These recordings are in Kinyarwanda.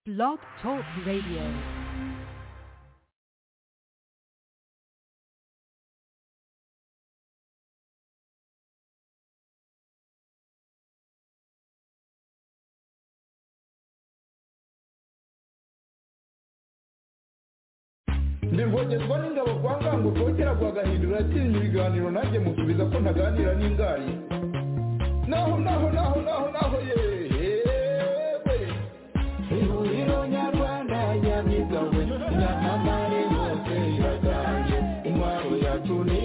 Blog Talk Radio. ndivongerwa n'ingabo kwa ngango kongera guhagahindura atinya ibiganiro nanjye musubiza ko ntaganira n'ingari naho naho naho naho naho yewe ihuriro nyarwanda nyamigabwe nyamamare hose iraganje intwaro yacu ni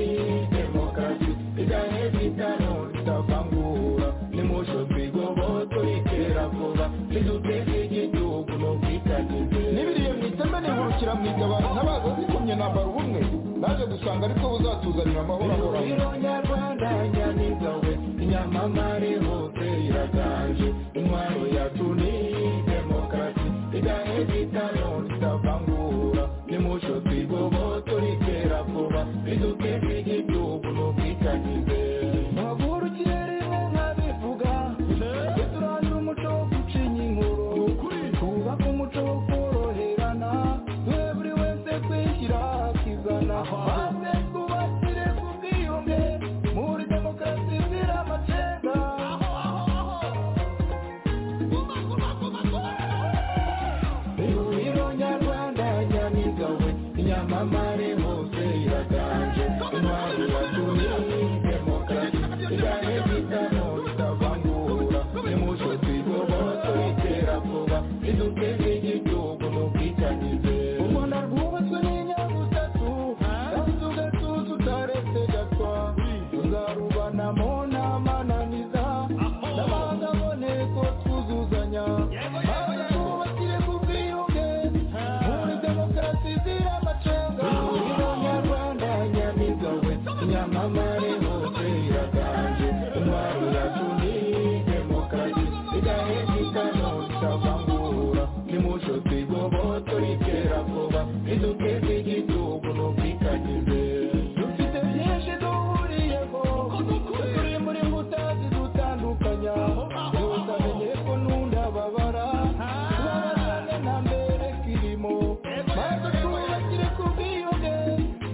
demokarasi igane bitano itavangura nimusho twigoboto itera vuba niduteze igihugu no kwitagize n'ibiriye mu iteme nihurukira mu igabana ntabaza zikomye nambara ubumwe naje gusanga ariko buzatuzanira amahoro ahoraho ihuriro nyarwanda nyamigabwe nyamamare hose iraganje intwaro yacu ni demokarasi igane bitano itavangura nimusho twigoboto ritera vuba riduteze igihugu no kwitagize Maguru kirere nka bivuga Turandura umuco wo gucinya inkuru Twubake umuco wo koroherana We buri wese kwishyira akizana Maze twubakire ku bwiyunge Muri demokarasi izira amacenga Ihuriro nyarwanda nyamigawe Nyamamare hose iraganje Intwari yatumye demokarasi Igane bitamo itavangura Nimucyo twigoboto itera vuba Iduteze igihugu no kwitangize U Rwanda rwubatswe n'inyabutatu Kandi tugatuza utaretse gatwa Tuzarubanamo n'amananiza N'amahanga aboneko twuzuzanya Maze twubakire ku bwiyunge Muri demokarasi izira amacenga Ihuriro nyarwanda nyamigawe Nyamamare hose iraganje Intwaro yacu ni demokarasi Igahe bitano itavangura Nimucyo twigoboto ritera vuba Riduteze igihugu no kwitagize Dufite byinshi duhuriyeho Turi muri mbuta zidutandukanya Ntuzamenye ko nunda babara Babazane na mbere kirimo Maze twubakire ku bwiyunge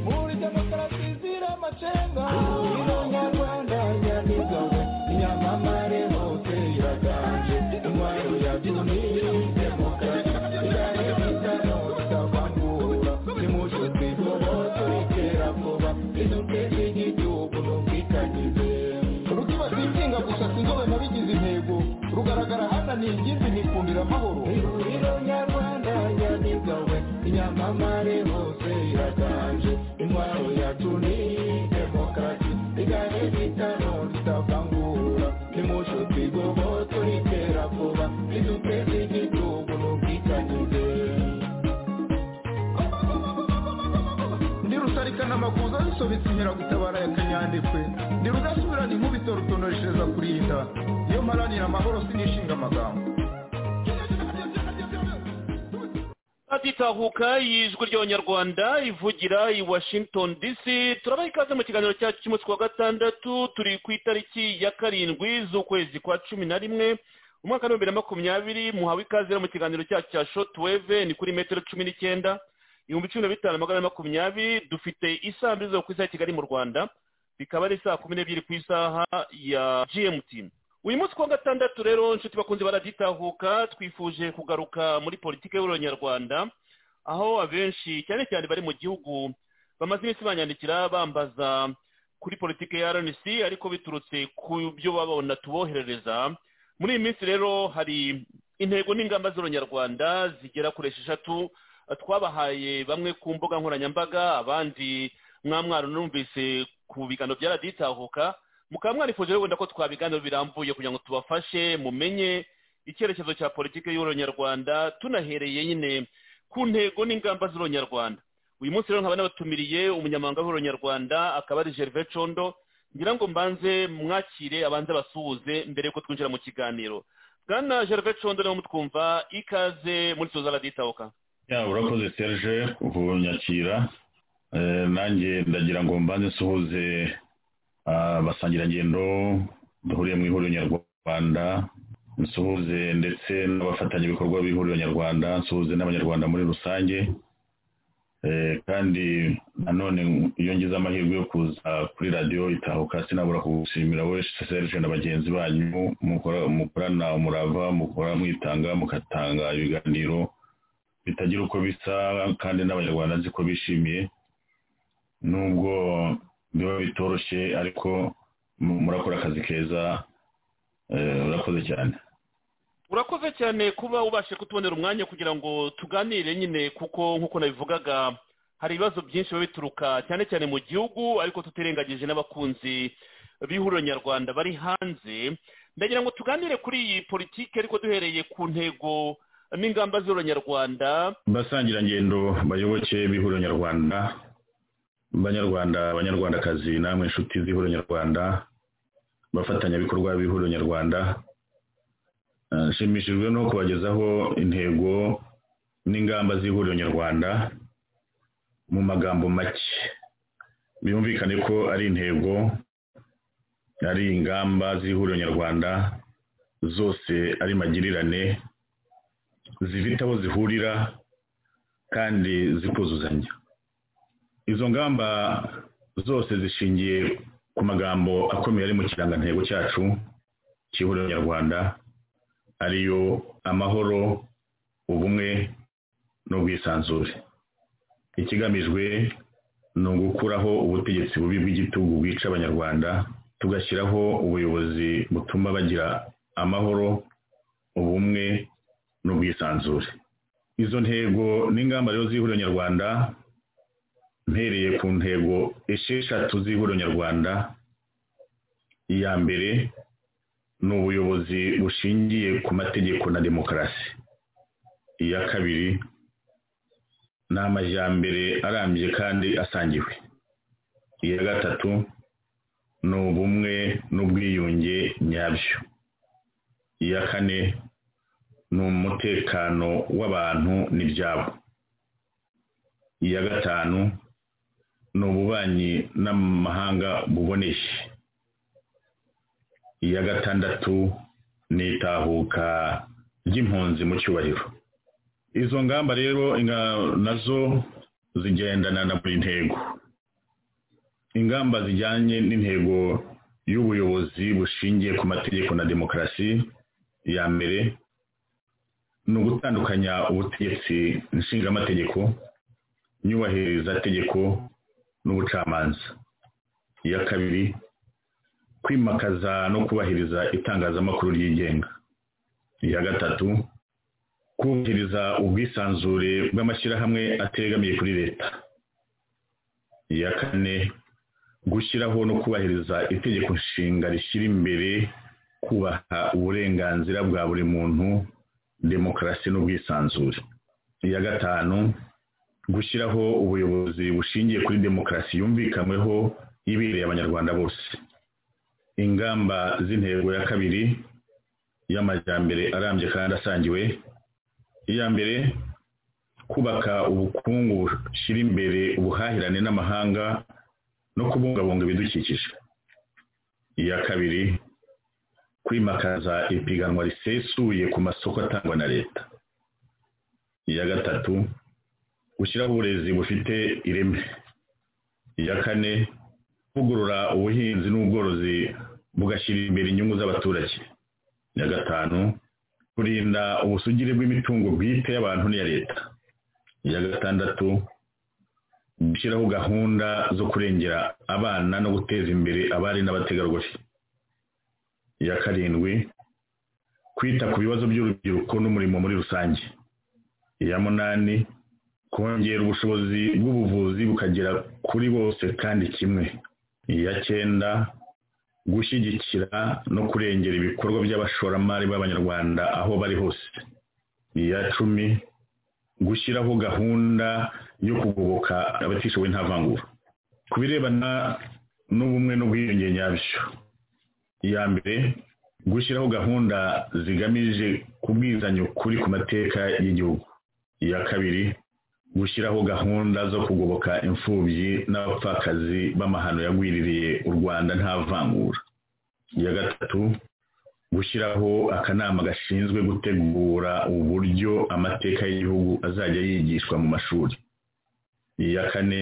Muri demokarasi izira amacenga Ihuriro nyarwanda nyamigawe Nyamamare hose iraganje Intwaro yacu ni demokarasi Igane bitano itavangura Nimucyo twigoboto ritera vuba Riduteze igihugu no kwitagize rukiba sinsinga gusa sinzobe nabigize intego rugaragara hananiye ingimbi nikundira amahoro ihuriro nyarwanda nyamigawe inyamamare hose iraganje intwaro yacu ni demokarasi igane bitano ritavangura nimucyo twigoboto ritera vuba riduteze igihugu n'ubwitanyize ndi rusarikana amakuza bisobetse inkeragutabara ya kanyandekwe ndi rudasubirana inkubito rutoneshereza kurinda iyo mparanira amahoro sinishinga amagambo atitahuka y'ijwi ry'abanyarwanda ivugira i washington dc turabaha ikaze mu kiganiro cyacu cy'umunsi wa gatandatu turi ku itariki ya karindwi z'ukwezi kwa cumi na rimwe umwaka w'ibihumbi bibiri na makumyabiri muhawe ikaze rero mu kiganiro cyacu cya shotweve ni kuri metero cumi n'icyenda ibihumbi cumi na bitanu magana ane makumyabiri dufite isaha mbiri zo ku isaha ya kigali mu rwanda bikaba ari saa kumi n'ebyiri ku isaha ya gmt uyu munsi kuwa gatandatu rero inshuti bakunze baragitahuka twifuje kugaruka muri politiki y'abanyarwanda aho abenshi cyane cyane bari mu gihugu bamaze iminsi banyandikira bambaza kuri politiki ya rnc ariko biturutse ku byo babona tuboherereza muri iyi minsi rero hari intego n'ingamba z'abanyarwanda zigera kuri esheshatu twabahaye bamwe ku mbuga nkoranyambaga abandi mwamwaro numvise ku biganiro byaraditahuka mukaba mwarifuje rero wenda ko twabiganiro birambuye kugira ngo tubafashe mumenye icyerekezo cya politiki y'uronyarwanda tunahereye nyine ku ntego n'ingamba z'uronyarwanda uyu munsi rero nkaba nabatumiriye umunyamahanga w'uronyarwanda akaba ari gerve condo ngira ngo mbanze mwakire abanze basuhuze mbere yuko twinjira mu kiganiro bwana gerve condo rero mutwumva ikaze muri tuza raditahuka ya urakoze serge kunyakira Eh, nanjye ndagira ngo mbanze nsuhuze abasangirangendo duhuriye mu ihuriro nyarwanda nsuhuze ndetse n'abafatanyabikorwa b'ihuriro nyarwanda nsuhuze n'abanyarwanda muri rusange Eh, kandi nanone iyo ngize amahirwe yo kuza kuri radiyo itahuka sinabura kugushimira we serge na bagenzi banyu mukora- mukorana umurava mukora mwitanga mukatanga ibiganiro bitagira uko bisa kandi n'abanyarwanda nzi ko bishimiye nubwo biba bitoroshye ariko mu- murakora akazi keza eh, urakoze cyane urakoze cyane kuba ubashe kutubonera umwanya kugira ngo tuganire nyine kuko nk'uko nabivugaga hari ibibazo byinshi biba bituruka cyane cyane mu gihugu ariko tutirengagije n'abakunzi b'ihuriro nyarwanda bari hanze ndagira ngo tuganire kuri iyi politiki ariko duhereye ku ntego n'ingamba z'ihuriro nyarwanda basangirangendo bayoboke b'ihuriro nyarwanda banyarwanda abanyarwandakazi namwe inshuti z'ihuriro nyarwanda abafatanyabikorwa b'ihuriro nyarwanda Eh, nshimishijwe no kubagezaho intego n'ingamba z'ihuriro nyarwanda mu magambo make byumvikane ko ari intego ari ingamba z'ihuriro nyarwanda zose ari magirirane zifite aho zihurira kandi zikuzuzanya izo ngamba zose zishingiye ku magambo akomeye ari mu kirangantego cyacu cy'ihuriro nyarwanda ariyo amahoro ubumwe n'ubwisanzure ikigamijwe ni ugukuraho ubutegetsi bubi bw'igitugu bwica abanyarwanda tugashyiraho ubuyobozi butuma bagira amahoro ubumwe n'ubwisanzure izo ntego n'ingamba rero z'ihuriro nyarwanda mpereye ku ntego esheshatu z'ihuriro nyarwanda iya mbere ni ubuyobozi bushingiye ku mategeko na demokarasi iya kabiri ni amajyambere arambye kandi asangiwe iya gatatu ni ubumwe n'ubwiyunge nyabyo iya kane ni umutekano w'abantu n'ibyabo iya gatanu ni ububanyi n'amahanga buboneye iya gatandatu ni itahuka ry'impunzi mu cyubahiro izo ngamba rero inga- nazo zigendana na buri ntego ingamba zijyanye n'intego y'ubuyobozi bushingiye ku mategeko na demokarasi ya mbere ni ugutandukanya ubutegetsi nshingamategeko nyubahiriza tegeko n'ubucamanza iya kabiri kwimakaza no kubahiriza itangazamakuru ryigenga iya gatatu kubahiriza ubwisanzure bw'amashyirahamwe ategamiye kuri leta iya kane gushyiraho no kubahiriza itegeko nshinga rishyira imbere kubaha uburenganzira bwa buri muntu demokarasi n'ubwisanzure iya gatanu gushyiraho ubuyobozi bushingiye kuri demokarasi yumvikanweho ibereye abanyarwanda bose ingamba z'intego ya kabiri y'amajyambere arambye kandi asangiwe iya mbere kubaka ubukungu bushyira imbere ubuhahirane n'amahanga no kubungabunga ibidukikije iya kabiri kwimakaza ipiganwa risesuye ku masoko atangwa na leta iya gatatu gushyiraho uburezi bufite ireme iya kane kuvugurura ubuhinzi n'ubworozi bugashyira imbere inyungu z'abaturage iya gatanu kurinda ubusugire bw'imitungo bwite y'abantu n'iya leta iya gatandatu gushyiraho gahunda zo kurengera abana no guteza imbere abari n'abategarugori iya karindwi kwita ku bibazo by'urubyiruko n'umurimo muri rusange iya munani kongera ubushobozi bw'ubuvuzi bukagera kuri bose kandi kimwe iya cyenda gushyigikira no kurengera ibikorwa by'abashoramari b'abanyarwanda aho bari hose iya cumi gushyiraho gahunda yo kugoboka abatishoboye nta vangura ku birebana n'ubumwe n'ubwiyunge nyabyo iya mbere gushyiraho gahunda zigamije kubwizanya ukuri ku mateka y'igihugu iya kabiri gushyiraho gahunda zo kugoboka imfubyi n'abapfakazi b'amahano yagwiririye u rwanda nta vangura iya gatatu gushyiraho akanama gashinzwe gutegura uburyo amateka y'igihugu azajya yigishwa mu mashuri iya kane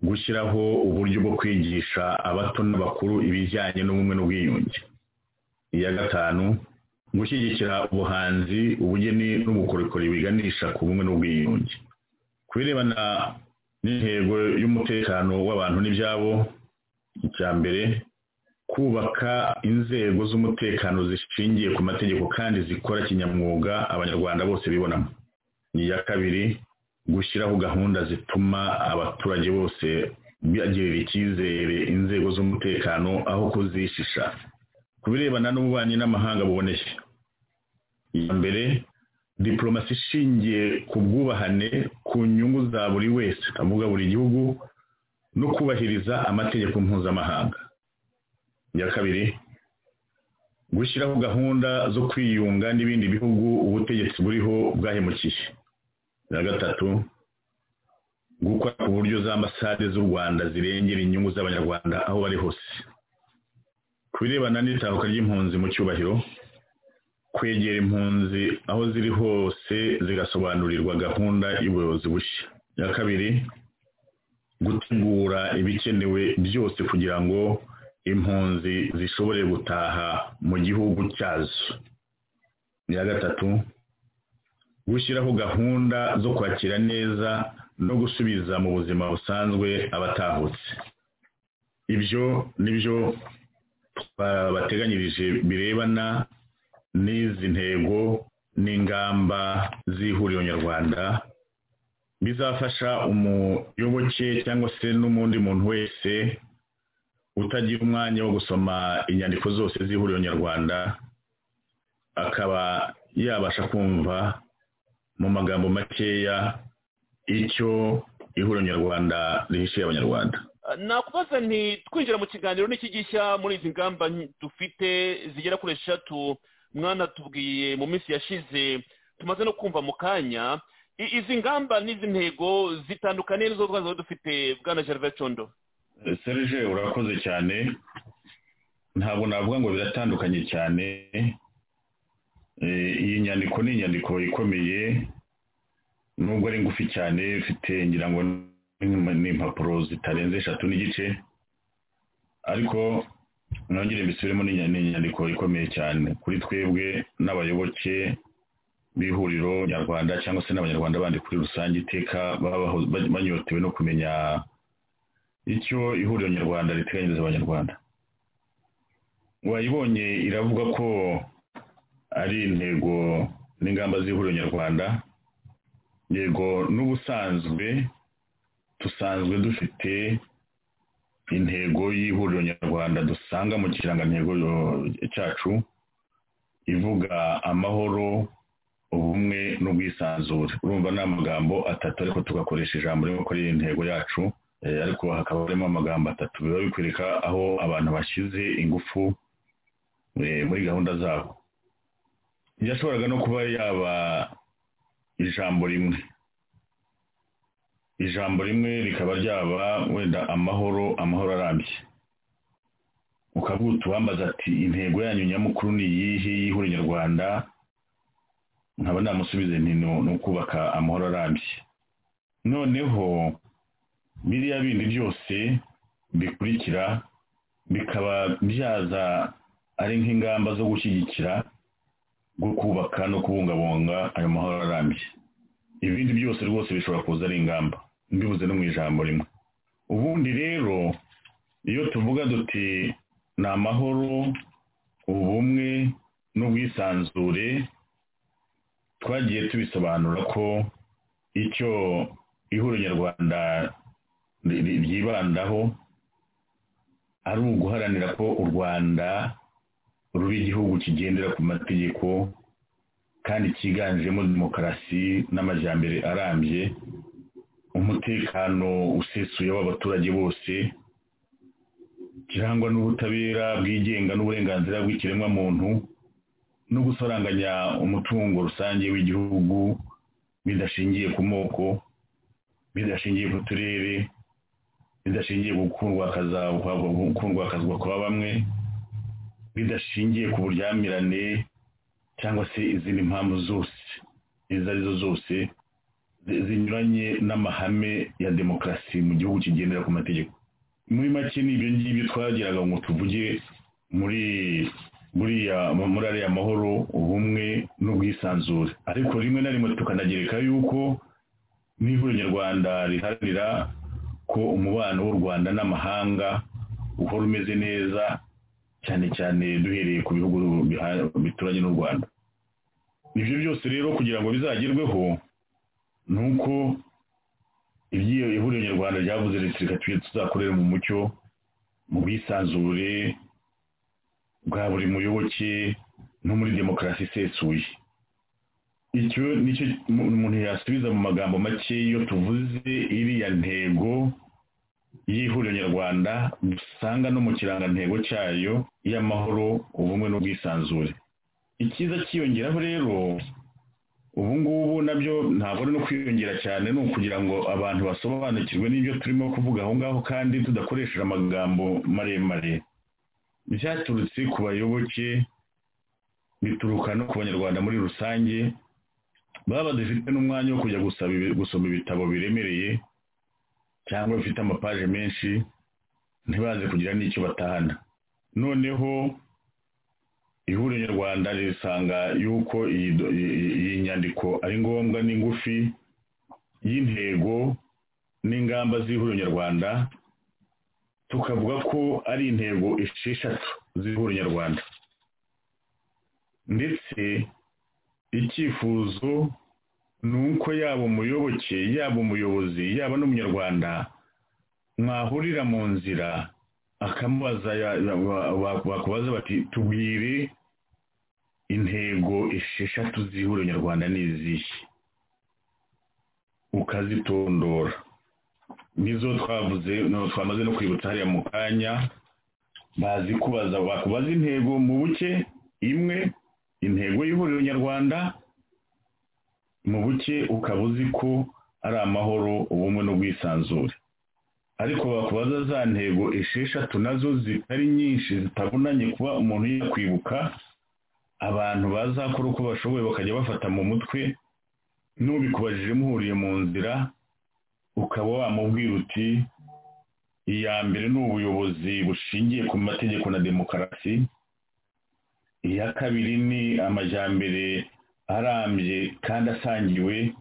gushyiraho uburyo bwo kwigisha abato n'abakuru ibijyanye n'ubumwe n'ubwiyunge iya gatanu gushyigikira ubuhanzi ubugeni n'ubukorikori biganisha ku bumwe n'ubwiyunge ku birebana n'intego y'umutekano w'abantu n'ibyabo icya mbere kubaka inzego z'umutekano zishingiye ku mategeko kandi zikora kinyamwuga abanyarwanda bose bibonamo iya kabiri gushyiraho gahunda zituma abaturage bose bagirira icyizere inzego z'umutekano aho kuzishisha ku birebana n'ububanyi n'amahanga buboneye iya mbere diporomasi ishingiye ku bwubahane ku nyungu za buri wese avuga buri gihugu no kubahiriza amategeko mpuzamahanga iya kabiri gushyiraho gahunda zo kwiyunga n'ibindi bihugu ubutegetsi buriho bwahemukiye iya gatatu gukora ku buryo za ambasade z'u rwanda zirengera inyungu z'abanyarwanda aho bari hose ku birebana n'itahuka ry'impunzi mu cyubahiro kwegera impunzi aho ziri hose zigasobanurirwa gahunda y'ubuyobozi bushya iya kabiri gutegura ibikenewe byose kugira ngo impunzi zishobore gutaha mu gihugu cyazo iya gatatu gushyiraho gahunda zo kwakira neza no gusubiza mu buzima busanzwe abatahutse ibyo nibyo bateganyirije birebana n'izi ntego n'ingamba z'ihuriro nyarwanda bizafasha umuyoboke cyangwa se n'undi muntu wese utagira umwanya wo gusoma inyandiko zose z'ihuriro nyarwanda akaba yabasha kumva mu magambo makeya icyo ihuriro nyarwanda rihishiye abanyarwanda nakubaza nti twinjira mu kiganiro n'iki gishya muri izi ngamba dufite zigera kuri eshatu mwana tubwiye mu minsi yashize tumaze no kumva mu kanya izi ngamba n'izi ntego zitandukanye n'izo rwanda dufite bwana gervais condo serge urakoze cyane ntabwo navuga ngo biratandukanye cyane iyi nyandiko ni inyandiko ikomeye nubwo ari ngufi cyane ifite ngira ngo ni impapuro zitarenze eshatu n'igice ariko nongere mbisubiremo inyandiko ikomeye cyane kuri twebwe n'abayoboke b'ihuriro nyarwanda cyangwa se n'abanyarwanda bandi kuri rusange iteka banyotewe no kumenya icyo ihuriro nyarwanda riteganyiriza abanyarwanda wayibonye iravuga ko ari intego n'ingamba z'ihuriro nyarwanda yego n'ubusanzwe dusanzwe dufite intego y'ihuriro nyarwanda dusanga mu kirangantego cyacu ivuga amahoro ubumwe n'ubwisanzure urumva ni amagambo atatu ariko tugakoresha ijambo rimwe ko ari intego yacu ariko hakaba harimo amagambo atatu biba bikwereka aho abantu bashyize ingufu muri gahunda zabo yashoboraga no kuba yaba ijambo rimwe ijambo rimwe rikaba ryaba wenda amahoro amahoro arambye ukavuga utuwambaza ati intego yanyu nyamukuru ni iyihe y'ihuriro nyarwanda nkaba namusubize nti ni ukubaka amahoro arambye noneho biriya bindi byose bikurikira bikaba byaza ari nk'ingamba zo gushyigikira bwo kubaka no kubungabunga ayo mahoro arambye ibindi byose rwose bishobora kuza ari ingamba mbibuze no mu ijambo rimwe ubundi rero iyo tuvuga duti ni amahoro ubumwe n'ubwisanzure twagiye tubisobanura ko icyo ihuriro nyarwanda ryibandaho ari uguharanira ko u rwanda ruba igihugu kigendera ku mategeko kandi cyiganjemo demokarasi n'amajyambere arambye umutekano usesuye w'abaturage bose kirangwa n'ubutabera bwigenga n'uburenganzira bw'ikiremwamuntu no gusoranganya umutungo rusange w'igihugu bidashingiye ku moko bidashingiye ku turere bidashingiye ku kundwakazwa kwa bamwe bidashingiye ku buryamirane cyangwa se izindi mpamvu zose izo arizo zose zinyuranye n'amahame ya demokarasi mu gihugu kigendera ku mategeko muri make ni ibyo ngibyo twagiraga ngo tuvuge muri buriya muri ariya mahoro ubumwe n'ubwisanzure ariko rimwe na rimwe tukanagereka yuko n'ihuriro nyarwanda riharanira ko umubano w'u rwanda n'amahanga uhora umeze neza cyane cyane duhereye ku bihugu bituranye n'u rwanda ibyo byose rero kugira ngo bizagerweho ni uko ibyiyo ihuriro nyarwanda ryavuze riti reka tujye tuzakorera mu mucyo mu bwisanzure bwa buri muyoboke no muri demokarasi isesuye icyo nicyo umuntu yasubiza mu magambo make iyo tuvuze iriya ntego y'ihuriro nyarwanda dusanga no mu kirangantego cyayo y'amahoro ubumwe n'ubwisanzure icyiza cyiyongeraho rero ubu ngubu nabyo ntabwo ari no kwiyongera cyane ni ukugira ngo abantu basobanukirwe n'ibyo turimo kuvuga aho ngaho kandi tudakoresheje amagambo maremare byaturutse ku bayoboke bituruka no ku banyarwanda muri rusange baba badafite n'umwanya wo kujya gusoma ibitabo biremereye cyangwa bifite amapaje menshi ntibaze kugira n'icyo batahana noneho ihuriro nyarwanda risanga yuko iyi nyandiko ari ngombwa n'ingufi y'intego n'ingamba z'ihuriro nyarwanda tukavuga ko ari intego esheshatu z'ihuriro nyarwanda ndetse icyifuzo ni uko yaba umuyoboke yaba umuyobozi yaba n'umunyarwanda mwahurira mu nzira akamubaza bakubaza bati tubwire intego esheshatu z'ihuriro nyarwanda ni izihe ukazitondora nizo twavuze twamaze no kwibutsa hariya mu kanya bazi kubaza bakubaza intego mu buke imwe intego y'ihuriro nyarwanda mu buke ukaba uzi ko ari amahoro ubumwe n'ubwisanzure ariko bakubaza za ntego esheshatu nazo zitari nyinshi zitabunanye kuba umuntu yakwibuka abantu bazakora uko bashoboye bakajya bafata mu mutwe n'ubikubajije muhuriye mu nzira ukaba wamubwira uti iya mbere ni ubuyobozi bushingiye ku mategeko na demokarasi iya kabiri ni amajyambere arambye kandi asangiwe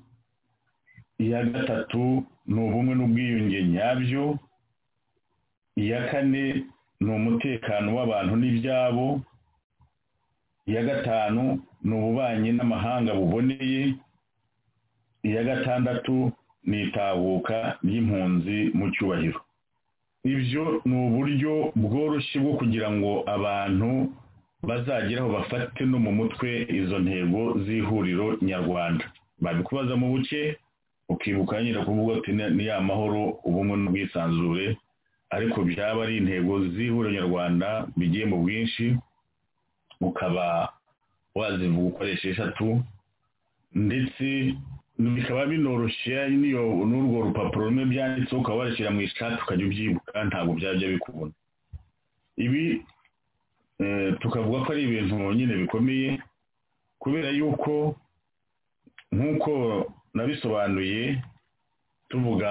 iya gatatu ni ubumwe n'ubwiyunge nyabyo iya kane ni umutekano w'abantu n'ibyabo iya gatanu ni ububanyi n'amahanga buboneye iya gatandatu ni itahuka ry'impunzi mu cyubahiro ibyo ni uburyo bworoshye bwo kugira ngo abantu bazageraho bafate no mu mutwe izo ntego z'ihuriro nyarwanda babikubaza mu buke ukibuka nyine kuvuga ati ni ya mahoro ubumwe n'ubwisanzure ariko byaba ari intego z'ihuriro nyarwanda bigiye mu bwinshi ukaba wazivuga ukoresha eshatu ndetse bikaba binoroshye n'urwo rupapuro rumwe byanditseho ukaba warashyira mu ishati ukajya ubyibuka ntabwo byajya bikubona ibi tukavuga ko ari ibintu nyine bikomeye kubera yuko nk'uko nabisobanuye tuvuga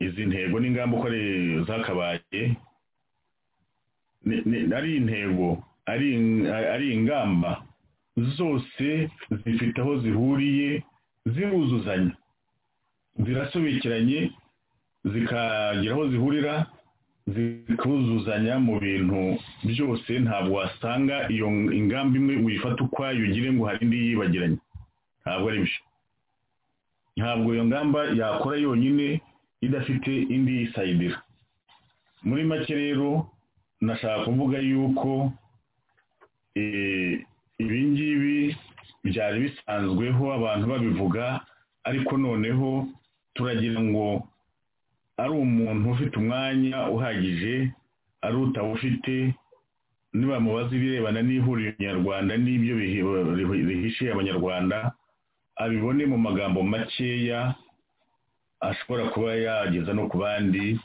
izi ntego n'ingamba uko ari zakabaye ari intego ari ingamba zose zifite aho zihuriye ziruzuzanya zirasobekeranye zikagira aho zihurira zikuzuzanya mu bintu byose ntabwo wasanga iyo ingamba imwe uyifata ukwayo ugire ngo hari indi yibagiranye ntabwo ari byo ntabwo iyo ngamba yakora yonyine idafite indi yisayidira muri make rero nashaka kuvuga yuko ibi ngibi byari bisanzweho abantu babivuga ariko noneho turagira ngo ari umuntu ufite umwanya uhagije ari utawufite nibamubaza ibirebana n'ihuriro nyarwanda n'ibyo bihishiye abanyarwanda abibone mu magambo makeya ashobora kuba yageza no ku bandi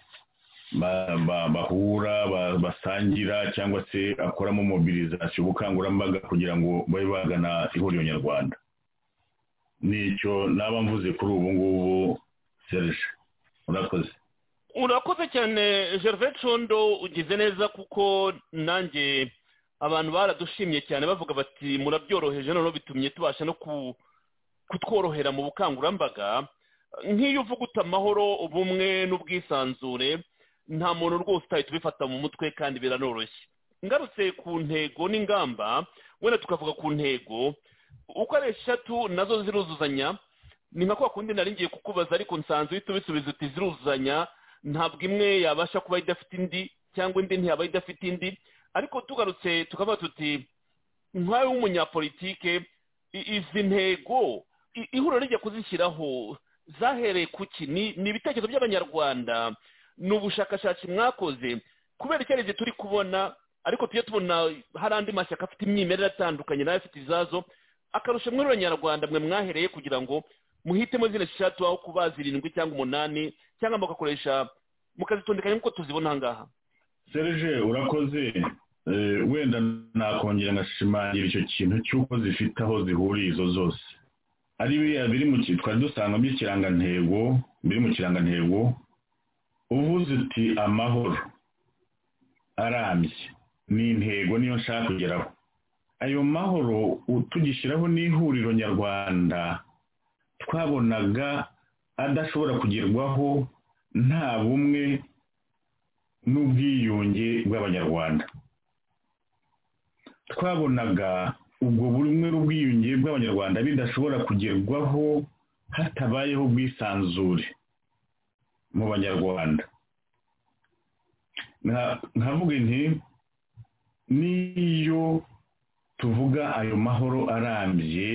ba- ba- bahura ba- basangira cyangwa se akoramo mobilizasiyo ubukangurambaga kugira ngo babe bagana ihuriro nyarwanda nicyo naba mvuze kuri ubu ngubu serge urakoze urakoze cyane gervais condo ugize neza kuko nanjye abantu baradushimye cyane bavuga bati murabyoroheje noneho bitumye tubasha no ku- kutworohera mu bukangurambaga nk'iyo uvuga uti amahoro ubumwe n'ubwisanzure nta muntu rwose utahita ubifata mu mutwe kandi biranoroshye ngarutse ku ntego n'ingamba wenda tukavuga ku ntego uko ari eshatu nazo ziruzuzanya ni nka kwa kundi nari ngiye kukubaza ariko nsanzwe uhita ubisubiza uti ziruzuzanya ntabwo imwe yabasha kuba idafite indi cyangwa indi ntiyaba idafite indi ariko tugarutse tukavuga tuti nkawe w'umunyapolitike i- izi ntego i- ihuriro rijya kuzishyiraho zahereye ku ki Ni- ni ibitekerezo by'abanyarwanda ni ubushakashatsi mwakoze kubera icyerekezo turi kubona ariko tujye tubona hari andi mashyaka afite imyimerere atandukanye nayo afite izazo akarusha mwe abanyarwanda mwe mwahereye kugira ngo muhitemo zino eshatu aho kuba zirindwi cyangwa umunani cyangwa mugakoresha mukazitondekanya nk'uko tuzibona aha ngaha serge urakoze Eh, wenda nakongera ngashimangira icyo kintu cy'uko zifite aho zihuriye izo zose ari biriya biri mu ki- twari dusangamo ikirangantego biri mu kirangantego uvuze uti amahoro arambye ni intego niyo nshaka kugeraho ayo mahoro u- tugishyiraho n'ihuriro nyarwanda twabonaga adashobora kugerwaho nta bumwe n'ubwiyunge bw'abanyarwanda twabonaga ubwo bumwe n'ubwiyunge bw'abanyarwanda bidashobora kugerwaho hatabayeho ubwisanzure mu banyarwanda Nka- nkavuga nti n'iyo tuvuga ayo mahoro arambye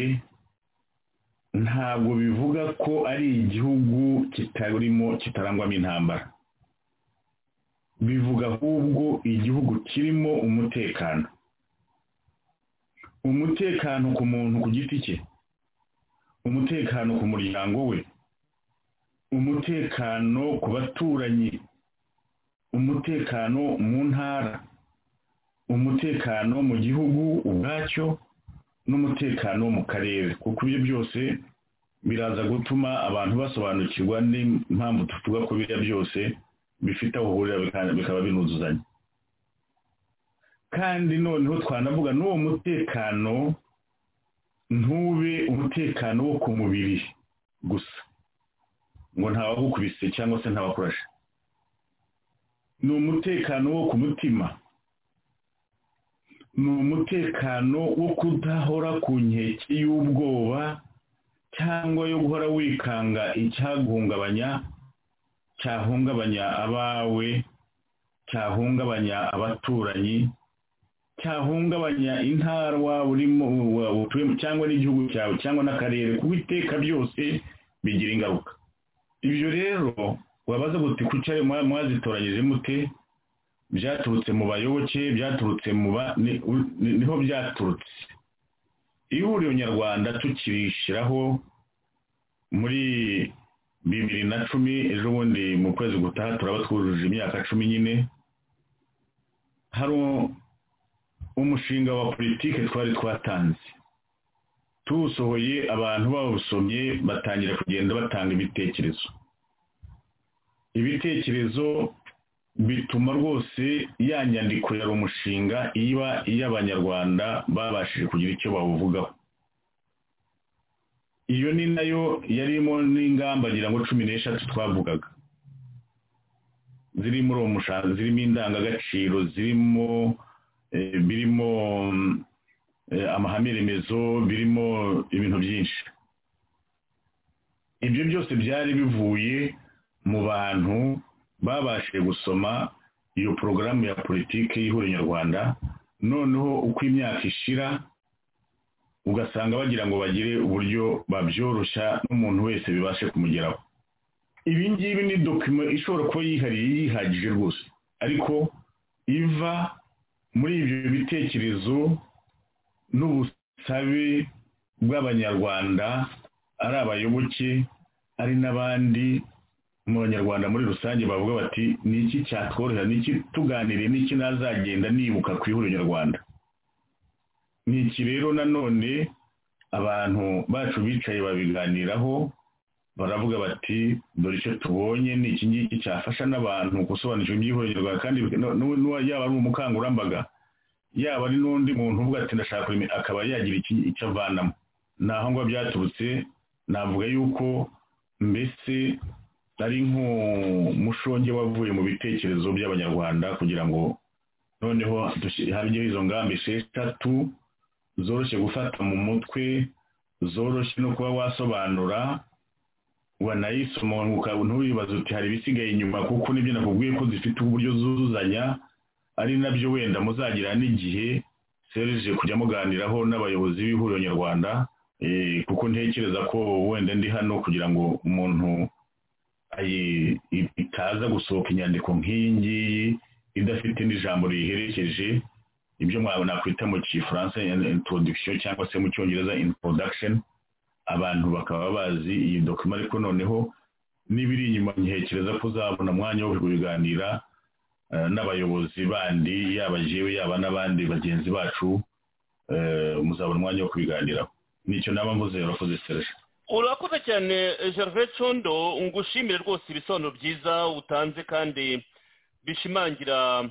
ntabwo bivuga ko ari igihugu kitarimo kitarangwamo intambara bivuga ahubwo igihugu kirimo umutekano umutekano ku muntu ku giti cye umutekano ku muryango we umutekano ku baturanyi umutekano mu ntara umutekano mu gihugu ubwacyo n'umutekano mu karere kuko ibyo byose biraza gutuma abantu basobanukirwa n'impamvu tuvuga ko biriya byose bifite aho uhurira bika- bikaba binuzuzanya kandi noneho twanavuga n'uwo mutekano ntube umutekano wo ku mubiri gusa ngo ntawagukubise cyangwa se ntawakurashe ni umutekano wo ku mutima ni umutekano wo kudahora ku nkeke y'ubwoba cyangwa yo guhora wikanga icyaguhungabanya cyahungabanya abawe cyahungabanya abaturanyi cyahungabanya intara waba urimo wa- utuyemo cyangwa n'igihugu cyawe cyangwa n'akarere kuko iteka byose bigira ingaruka ibyo rero wabaza guti kuki ayo mwa- mwazitoranyije mute byaturutse mu bayoboke byaturutse mu ba ni- u- ni- niho byaturutse ihuriro nyarwanda tukirishyiraho muri bibiri na cumi ejo bundi mu kwezi gutaha turaba twujuje imyaka cumi nyine hari u- umushinga wa politike twari twatanze tuwusohoye abantu bawusomye batangira kugenda batanga ibitekerezo ibitekerezo bituma rwose ya nyandiko ya umushinga iba iy'abanyarwanda babashije kugira icyo bawuvugaho iyo ni nayo yarimo n'ingamba ngira ngo cumi n'eshatu twavugaga ziri muri uwo mushanga zirimo indangagaciro zirimo eh, birimo mm, eh, amahame remezo birimo ibintu byinshi ibyo byose byari bivuye mu bantu babashije gusoma iyo porogaramu ya politiki y'ihuriro nyarwanda noneho uko imyaka ishira ugasanga bagira ngo bagire uburyo babyoroshya n'umuntu wese bibashe kumugeraho ibi ngibi ni dokima ishobora kuba yihariye yihagije rwose ariko iva muri ibyo bitekerezo n'ubusabe bw'abanyarwanda ari abayoboke ari n'abandi mu banyarwanda muri rusange bavuga bati ni iki cyatworohera ni iki tuganiriye ni iki nazagenda nibuka ku ihuriro nyarwanda ni iki rero nanone abantu bacu bicaye babiganiraho baravuga bati dore icyo tubonye ni iki ngiki cyafasha n'abantu gusobanukirwa iby'ihuriro nyarwanda kandi yaba ari umukangurambaga yaba ari n'undi muntu uvuga ati ndashaka akaba yagira icyo avanamo ni aho ngo byaturutse navuga yuko mbese ari nk'umushonge wavuye mu bitekerezo by'abanyarwanda kugira ngo noneho habeho izo ngamba esheshatu zoroshye gufata mu mutwe zoroshye no kuba wasobanura wanayise umuntu ntubibaze uti hari ibisigaye inyuma kuko nibyo nakubwiye ko zifite uburyo zuzuzanya ari nabyo wenda muzagira n'igihe serije kujya muganiraho n'abayobozi b'ihuriro nyarwanda kuko ntekereza ko wenda ndi hano kugira ngo umuntu itaza gusohoka inyandiko nk'iyi ngiyi idafite n'ijambo riyiherekeje ibyo nakwita mu gifaransa introduction cyangwa se mu cyongereza introduction abantu bakaba bazi iyi dokima ariko noneho n'ibiri inyuma ntekereza ko uzabona umwanya wo kubiganira n'abayobozi bandi yaba jewe yaba n'abandi bagenzi bacu muzabona umwanya wo kubiganiraho nicyo naba mvuze urakoze serge urakoze cyane gervais condo ngushimire rwose ibisobanuro byiza utanze kandi bishimangira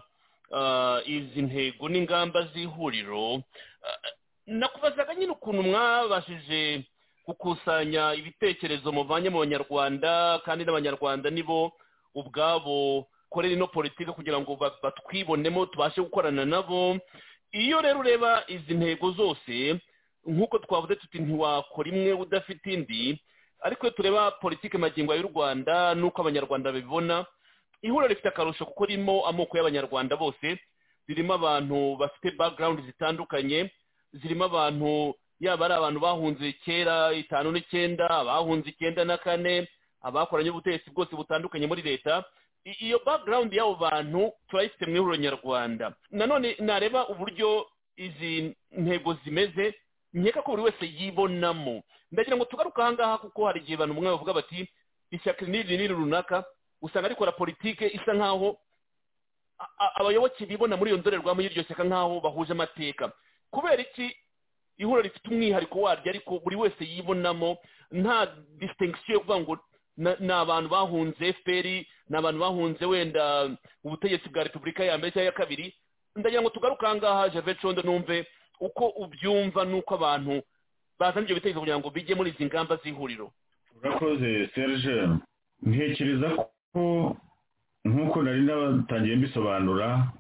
izi ntego n'ingamba z'ihuriro nakubazaga nyine ukuntu mwabashije gukusanya ibitekerezo muvanye mu banyarwanda kandi n'abanyarwanda nibo ubwabo korera ino politiki kugira ngo batwibonemo tubashe gukorana nabo iyo rero ureba izi ntego zose nk'uko twavuze tuti ntiwakora imwe udafite indi ariko iyo tureba politiki magingo y'u rwanda n'uko abanyarwanda babibona ihuriro rifite akarusho kuko ririmo amoko y'abanyarwanda bose ririmo abantu bafite background zitandukanye zirimo abantu yaba ari abantu bahunze kera itanu n'icyenda abahunze icyenda na kane abakoranye ubutegetsi bwose butandukanye muri leta iyo background y'abo bantu turayifite mu ihuriro nyarwanda nanone nareba uburyo izi ntego zimeze nkeka ko buri wese yibonamo ndagira ngo tugaruke ahangaha kuko hari igihe abantu bamwe bavuga bati ishyaka n'iri n'iri runaka usanga rikora politike isa nk'aho abayoboke bibona muri iyo ndorerwamo y'iryo shyaka nk'aho bahuje amateka kubera iki ihuriro rifite umwihariko waryo ariko buri wese yibonamo nta disitengusiyo yo kuvuga ngo ni abantu bahunze efuperi ni abantu bahunze wenda ubutegetsi bwa repubulika ya mbere cyangwa iya kabiri ndagira ngo tugaruke ahangaha javeri condo numve uko ubyumva n'uko abantu bazana ibyo bitekerezo kugira ngo bijye muri izi ngamba z'ihuriro urakoze serge ntekereza ko nk'uko nari natangiye mbisobanura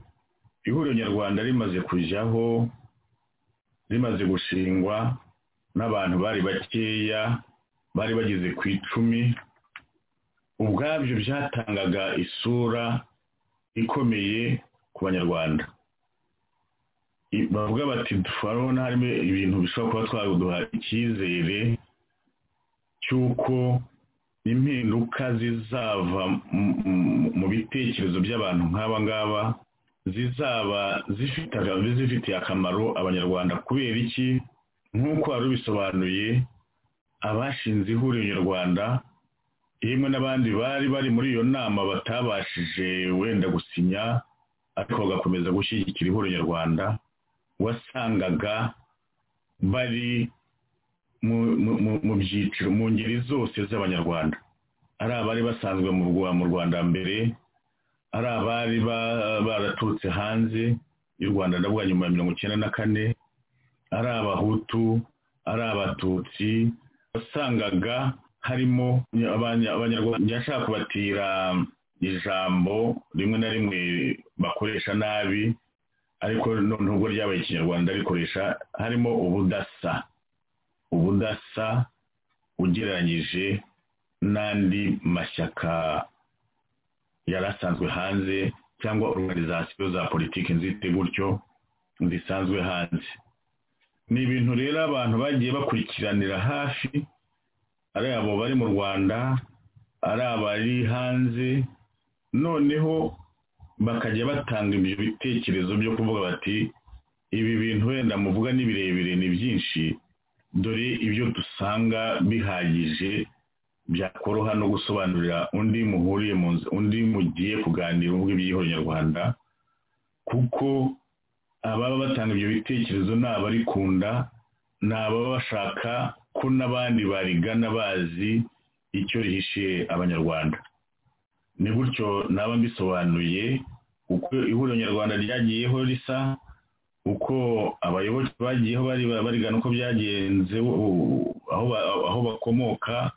ihuriro nyarwanda rimaze kujyaho rimaze gushingwa n'abantu bari bakeya bari bageze ku icumi ubwabyo byatangaga isura ikomeye ku banyarwanda bavuga bati turabona harimo ibintu bishobora kuba twaduha icyizere cy'uko impinduka zizava mu bitekerezo by'abantu nk'aba ngaba zizaba zifitiye akamaro abanyarwanda kubera iki nk'uko wari ubisobanuye abashinze ihuriro nyarwanda yemwe n'abandi bari bari muri iyo nama batabashije wenda gusinya ariko bagakomeza gushyigikira ihuriro nyarwanda wasangaga bari mu byiciro mu ngeri zose z'abanyarwanda ari abari basanzwe mu rwanda mbere ari abari baraturutse hanze y'u rwanda ndavuga nyuma ya mirongo icyenda na kane ari abahutu ari abatutsi wasangaga harimo abanyarwanda yashaka kubatira ijambo rimwe na rimwe bakoresha nabi ariko nubwo ryabaye ikinyarwanda rikoresha harimo ubudasa ubudasa ugereranyije n'andi mashyaka yari asanzwe hanze cyangwa organizasiyo za politiki nzite gutyo zisanzwe hanze ni ibintu rero abantu bagiye bakurikiranira hafi ari abo bari mu rwanda ari abari hanze noneho bakajya batanga ibyo bitekerezo byo kuvuga bati ibi bintu wenda muvuga ni birebire ni byinshi dore ibyo dusanga bihagije byakoroha no gusobanurira undi muhuriye mu nzu undi mugiye kuganira uvuga iby'ihuriro nyarwanda kuko ababa batanga ibyo bitekerezo ni abarikunda ni ababa bashaka ko n'abandi barigana bazi icyo rihishiye abanyarwanda ni gutyo naba mbisobanuye uko ihuriro nyarwanda ryagiyeho risa uko abayoboke bagiyeho barigana uko byagenze aho bakomoka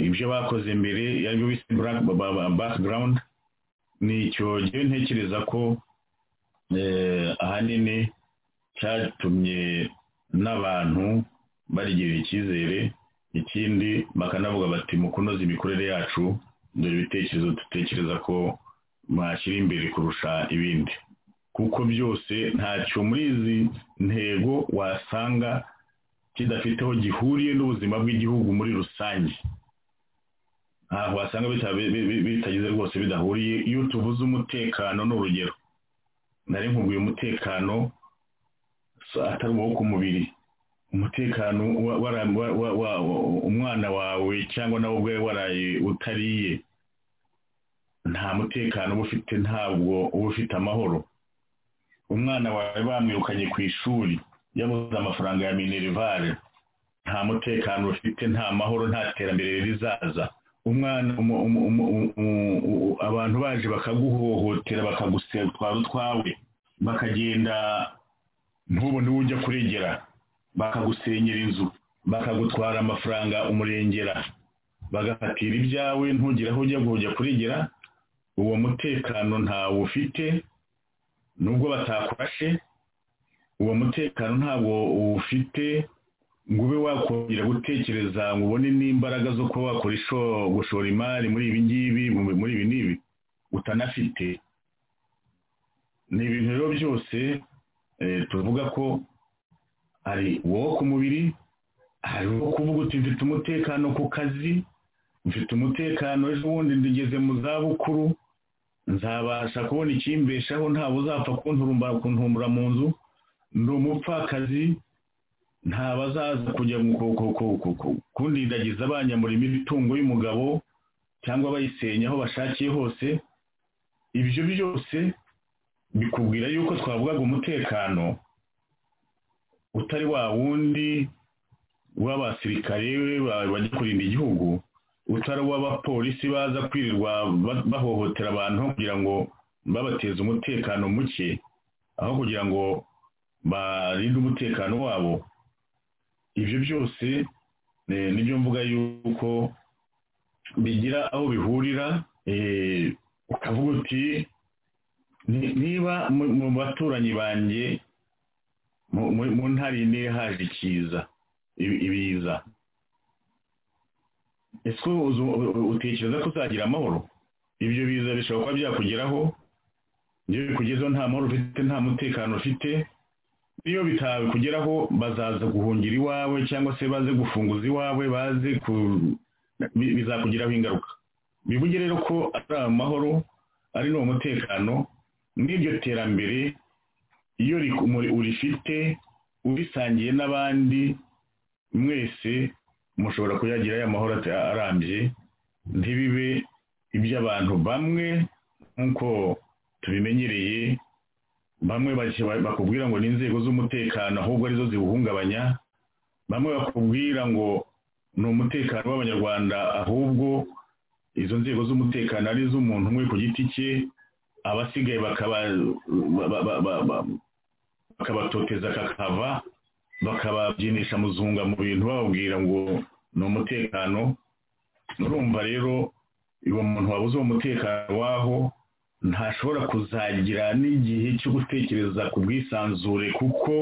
ibyo bakoze mbere aribyo bise background ni icyo ngewe ntekereza ko ahanini cyatumye n'abantu barigirira icyizere ikindi bakanavuga bati mu kunoza imikorere yacu dore ibitekerezo dutekereza ko mwashyira imbere kurusha ibindi kuko byose ntacyo muri izi ntego wasanga kidafite aho gihuriye n'ubuzima bw'igihugu muri rusange ntabwo wasanga bitagize rwose bidahuriye iyo tuvuze umutekano ni urugero nari nkubwiye umutekano atari uwo ku mubiri umutekano umwana wawe cyangwa nawe ubwe waraye utariye nta mutekano uba ufite ntabwo uba ufite amahoro umwana wawe bamwirukanye ku ishuri yabuze amafaranga ya minerivare nta mutekano ufite nta mahoro nta terambere rizaza umwana abantu baje bakaguhohotera bakagutwara utwawe bakagenda ntubone uwo ujya kurengera bakagusenyera inzu bakagutwara amafaranga umurengera bagafatira ibyawe ntugire aho ujya kujya kurengera uwo mutekano ntawo ufite nubwo batakurashe uwo mutekano ntabwo ufite ngo ube wakongera gutekereza ngo ubone n'imbaraga zo kuba wakora gushora imari muri ibi ngibi muri ibi n'ibi utanafite ni ibintu rero byose tuvuga ko hari uwo ku mubiri hari uwo kuvuga uti mfite umutekano ku kazi mfite umutekano ejo bundi ngeze mu zabukuru nzabasha kubona ikimbeshaho ntawe uzapfa kuntumbura mu nzu ndi umupfakazi ntabazaza kujya kundindagiza banyamura imitungo y'umugabo cyangwa bayisenya aho bashakiye hose ibyo byose bikubwira yuko twavugaga umutekano utari wa wundi w'abasirikare bajya kurinda igihugu utari uw'abapolisi baza kwirirwa bahohotera abantu kugira ngo babateze umutekano muke aho kugira ngo barinde umutekano wabo ibyo byose nibyo mvuga yuko bigira aho bihurira ukavuga uti niba mu baturanyi banjye mu ntara ine haje ikiza ibiza ese utekereza ko uzagira amahoro ibyo biza bishobora kuba byakugeraho iyo bikugezeho nta mahoro ufite nta mutekano ufite iyo bitabikugeraho bazaza guhungira iwawe cyangwa se baze gufunguza iwawe baze bizakugiraho ingaruka bivuge rero ko ari amahoro ari n'uwo mutekano n'iryo terambere iyo urifite urisangiye n'abandi mwese mushobora kuyagira aya mahoro arambye ntibibe iby'abantu bamwe nk'uko tubimenyereye bamwe bakubwira ngo ni inzego z'umutekano ahubwo arizo ziwuhungabanya bamwe bakubwira ngo ni umutekano w'abanyarwanda ahubwo izo nzego z'umutekano ari iz'umuntu umwe ku giti cye abasigaye bakabatoteza kakava bakababyinisha muzunga mu bintu bababwira ngo ni umutekano urumva rero uwo muntu wabuze uwo mutekano waho ntashobora kuzagira n'igihe cyo gutekereza ku bwisanzure kuko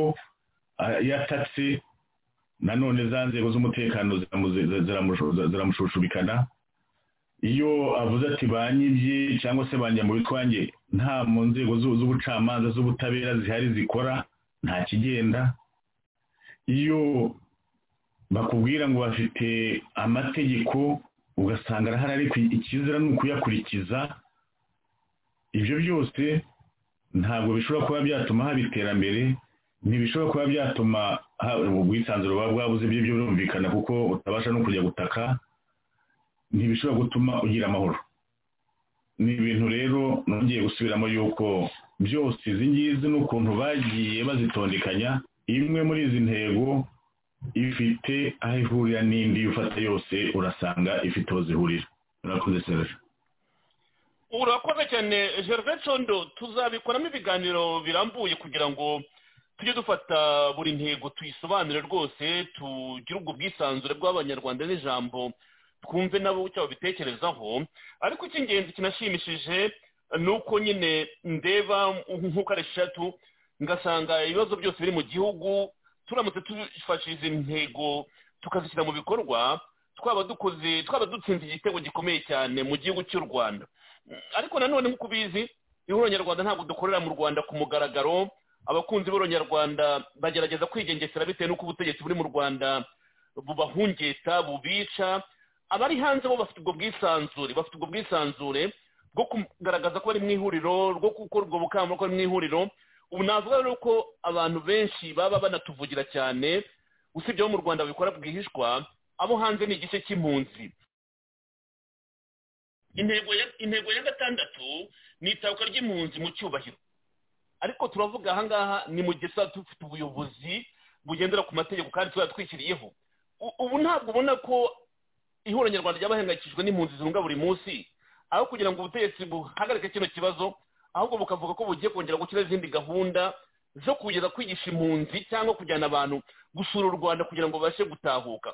yatatse nanone za nzego z'umutekano ziramushushubikana iyo avuze ati banyibye cyangwa se banjya bitwange nta mu nzego z'ubucamanza z'ubutabera zihari zikora nta kigenda iyo bakubwira ngo bafite amategeko ugasanga arahari ariko ikizira ni ukuyakurikiza ibyo byose ntabwo bishobora kuba byatuma haba iterambere ntibishobora kuba byatuma ha- ubwisanzure buba bwabuze by'ibyo birumvikana kuko utabasha no kujya gutaka ntibishobora gutuma ugira amahoro ni ibintu rero nongeye gusubiramo yuko byose izi ngizi n'ukuntu bagiye bazitondekanya imwe muri izi ntego ifite aho ihurira n'indi ufata yose urasanga ifite aho zihurira urakoze serivisi urakoze cyane gervais condo tuzabikoramo ibiganiro birambuye kugira ngo tujye dufata buri ntego tuyisobanure rwose tugire ubwo bwisanzure bw'abanyarwanda n'ijambo twumve nabo icyo babitekerezaho ariko icy'ingenzi kinashimishije ni uko nyine ndeba nk'uko ari eshatu ngasanga ibibazo byose biri mu gihugu turamutse tufashe izi ntego tukazishyira mu bikorwa twaba dukoze twaba dutsinze igitego gikomeye cyane mu gihugu cy'u rwanda ariko nanone nk'uko ubizi ihuriro nyarwanda ntabwo dukorera mu rwanda ku mugaragaro abakunzi b'ihuriro nyarwanda bagerageza kwigengesera bitewe n'uko ubutegetsi buri mu rwanda bubahungeta bubica abari hanze bo bafite ubwo bwisanzure bafite ubwo bwisanzure bwo kugaragaza ko bari mu ihuriro rwo gukora ubwo bukangurambaga ko bari mu ihuriro ubu navuga rero ko abantu benshi baba banatuvugira cyane usibye abo mu rwanda babikora bwihishwa abo hanze ni igice cy'impunzi intego ya intego ya gatandatu ni itabuka ry'impunzi mu cyubahiro ariko turavuga ahangaha ni mu gihe tuba dufite ubuyobozi bugendera ku mategeko kandi tuba twishyiriyeho U- ubu ntabwo ubona ko ihuriro nyarwanda ry'abahangayikishijwe n'impunzi zirunga buri munsi aho kugira ngo ubutegetsi buhagarike kino kibazo ahubwo bukavuga ko bugiye kongera gukira izindi gahunda zo kugeza kwigisha impunzi cyangwa kujyana abantu gusura u rwanda kugira ngo babashe gutahuka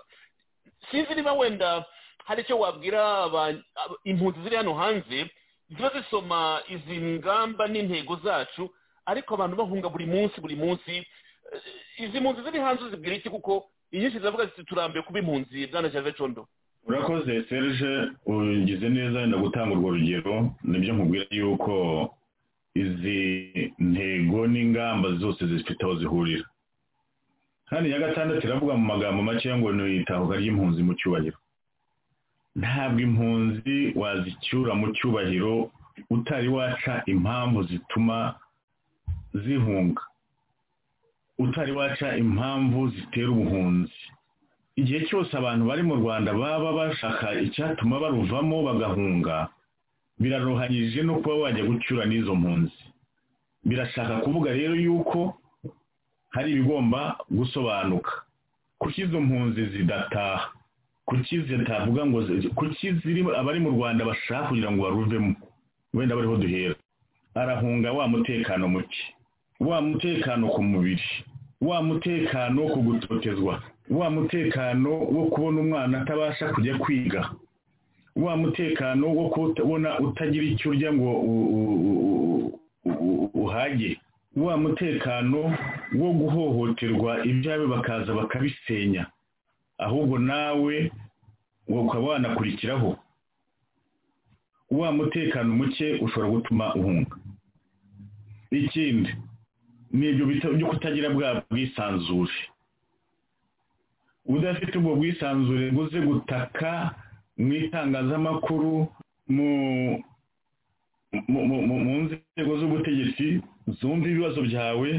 sinzi niba wenda hari icyo wabwira aba- aba- impunzi ziri hano hanze ziba zisoma izi ngamba n'intego zacu ariko abantu bahunga buri munsi buri munsi Eh, izi mpunzi ziri hanze zibwira iki kuko inyinshi ziravuga ziti turambiwe kuba impunzi bwana jave condo urakoze serge ugize neza wenda gutanga urwo rugero nibyo nkubwira yuko izi ntego n'ingamba zose zifite aho zihurira kandi iya gatandatu iravuga mu magambo makeya ngo ni itahuka ry'impunzi mu cyubahiro ntabwo impunzi wazicyura mu cyubahiro utari waca impamvu zituma zihunga utari waca impamvu zitera ubuhunzi igihe cyose abantu bari mu rwanda baba bashaka icyatuma baruvamo bagahunga biraruhanyije no kuba wajya gucyura n'izo mpunzi birashaka kuvuga rero yuko hari ibigomba gusobanuka kuki izo mpunzi zidataha kuki zitavuga ngo zi- kuki ziri abari mu rwanda bashaka kugira ngo baruvemo wenda bariho duhera arahunga wa mutekano muke wa mutekano ku mubiri wa mutekano wo kugutotezwa wa mutekano wo kubona umwana atabasha kujya kwiga wa mutekano wo kubona utagira icyo urya ngo u- u- u- u- u- uhage wa mutekano wo guhohoterwa ibyawe bakaza bakabisenya ahubwo nawe ngo ukaba wanakurikiraho wa mutekano muke ushobora gutuma uhunga ikindi ni ibyo bita byo kutagira bwa bwisanzure udafite ubwo bwisanzure ngo uze gutaka mu itangazamakuru mu mu- mu- mu- mu nzego z'ubutegetsi zumva ibibazo byawe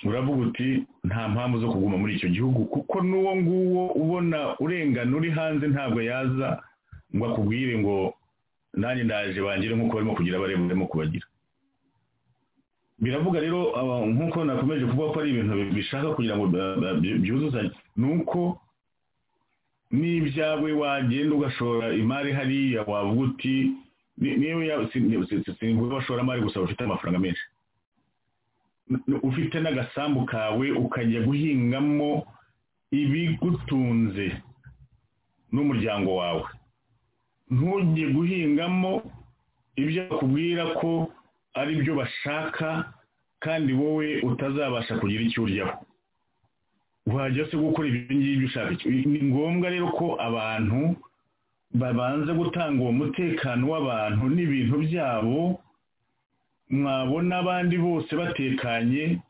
uravuga uti nta mpamvu zo kuguma muri icyo gihugu kuko n'uwo nguwo ubona urengana uri hanze ntabwo yaza ngo akubwire ngo nanjye ndaje bangire nk'uko barimo kugira bareba barimo kubagira biravuga rero aba- nk'uko nakomeje kuvuga ko ari ibintu bishaka kugira ngo ba- ba- byu- byuzuzanye ni uko n'ibyawe wagenda ugashora imari hariya wavuga uti ni- niyo ya- si- ni- si- si- simvuga abashoramari gusa bafite amafaranga menshi N- n- ufite n'agasambu kawe ukajya guhingamo ibigutunze n'umuryango wawe ntujye guhingamo ibyo bakubwira ko ari byo bashaka kandi wowe utazabasha kugira icyo uryaho wajya se gukora ibyo ngibyo ushaka icyo ni ngombwa rero ko abantu babanza gutanga uwo mutekano w'abantu n'ibintu byabo mwabona abandi bose batekanye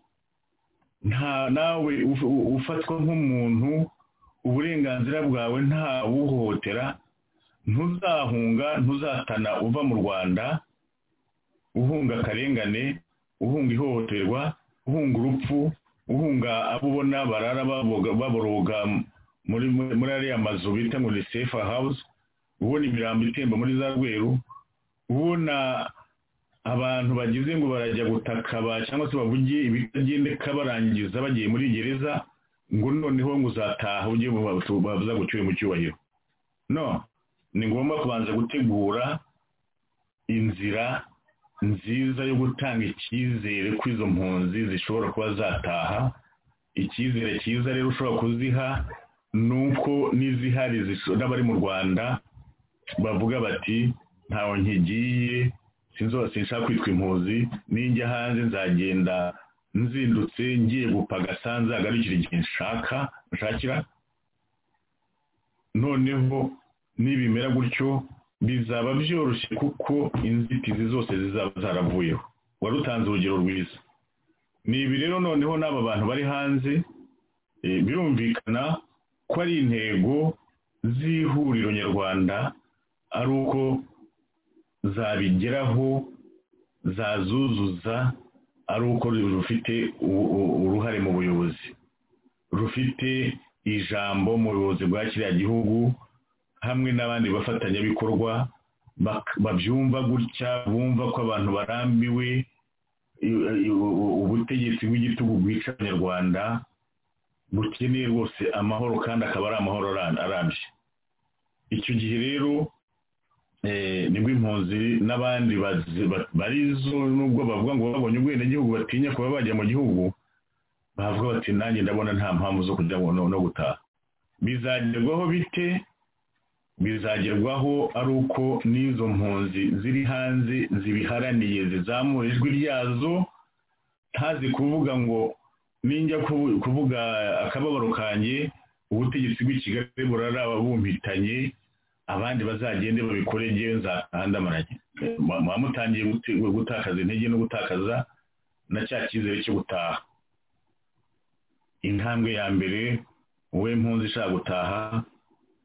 nta nawe uf- u- ufatwa nk'umuntu uburenganzira bwawe ntawuhohotera ntuzahunga ntuzatana uva mu rwanda uhunga akarengane uhunga ihohoterwa uhunga urupfu uhunga abo ubona barara baboga- baboroga muri muri ariya mazu bita ngo ni sefa hawuze ubona imirambo itemba muri za rweru ubona abantu bagize ngo barajya gutakaba cyangwa se bavuge ibitagendeka barangiza bagiye muri gereza ngo noneho ngo uzataha ujye mu batu- bavuza ngo ucyuye mu cyubahiro no ni ngombwa kubanza gutegura inzira nziza yo gutanga icyizere ko izo mpunzi zishobora kuba zataha icyizere cyiza rero ushobora kuziha ni uko n'izihari ziso- n'abari mu rwanda bavuga bati ntawe nkigiye sinzose sinshaka kwitwa impuzi ninjya hanze nzagenda nzindutse ngiye gupagasa nzagarukira igihe nshaka nshakira noneho nibimera gutyo bizaba byoroshye kuko inzitizi zose zizaba zaravuyeho wari utanze urugero rwiza ni ibi rero noneho n'aba bantu bari hanze eh, birumvikana ko ari intego z'ihuriro nyarwanda ari uko zabigeraho zazuzuza ari uko rufite u- u- uruhare mu buyobozi rufite ijambo mu buyobozi bwa kiriya gihugu hamwe n'abandi bafatanyabikorwa bak- babyumva gutya bumva ko abantu barambiwe i- i- u- u- ubutegetsi bw'igitugu bwica abanyarwanda bukeneye rwose amahoro kandi akaba ari amahoro aran- arambye icyo gihe rero eh, nibwo impunzi n'abandi bazi- ba- barizo nubwo bavuga ngo babonye ubwenegihugu batinya kuba bajya mu gihugu bavuga bati nanjye ndabona nta mpamvu zo kujya ngo no no gutaha bizagerwaho bite bizagerwaho ari uko n'izo mpunzi ziri hanze zibiharaniye zizamura ijwi ryazo ntazi kuvuga ngo ninjya kuvu- kuvuga akababaro kanjye ubutegetsi bw'i kigali buraraba bumpitanye abandi bazagende babikore ngewe nzahandamaranye muba mutangiye gute- gutakaza intege no gutakaza na cya cyizere cyo gutaha intambwe ya mbere wowe mpunzi ishaka gutaha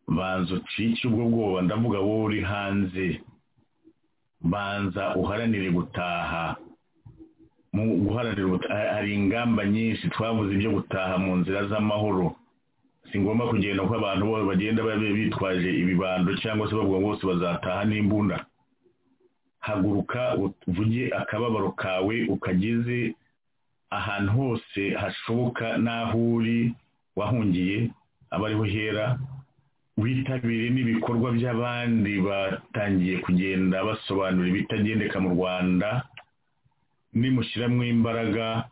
banza ucike ubwo bwoba ndavuga wowe uri hanze banza uharanire gutaha mu guharanira gutaha hari ingamba nyinshi twavuze ibyo gutaha mu nzira z'amahoro si ngombwa kugenda ko abantu bose bagenda babe bitwaje ibibando cyangwa se bavuga ngo bose bazataha n'imbunda haguruka uvuge akababaro kawe ukageze ahantu hose hashoboka n'aho uri wahungiye aba ariho hera witabire n'ibikorwa by'abandi batangiye kugenda basobanura ibitagendeka mu rwanda nimushyiramo imbaraga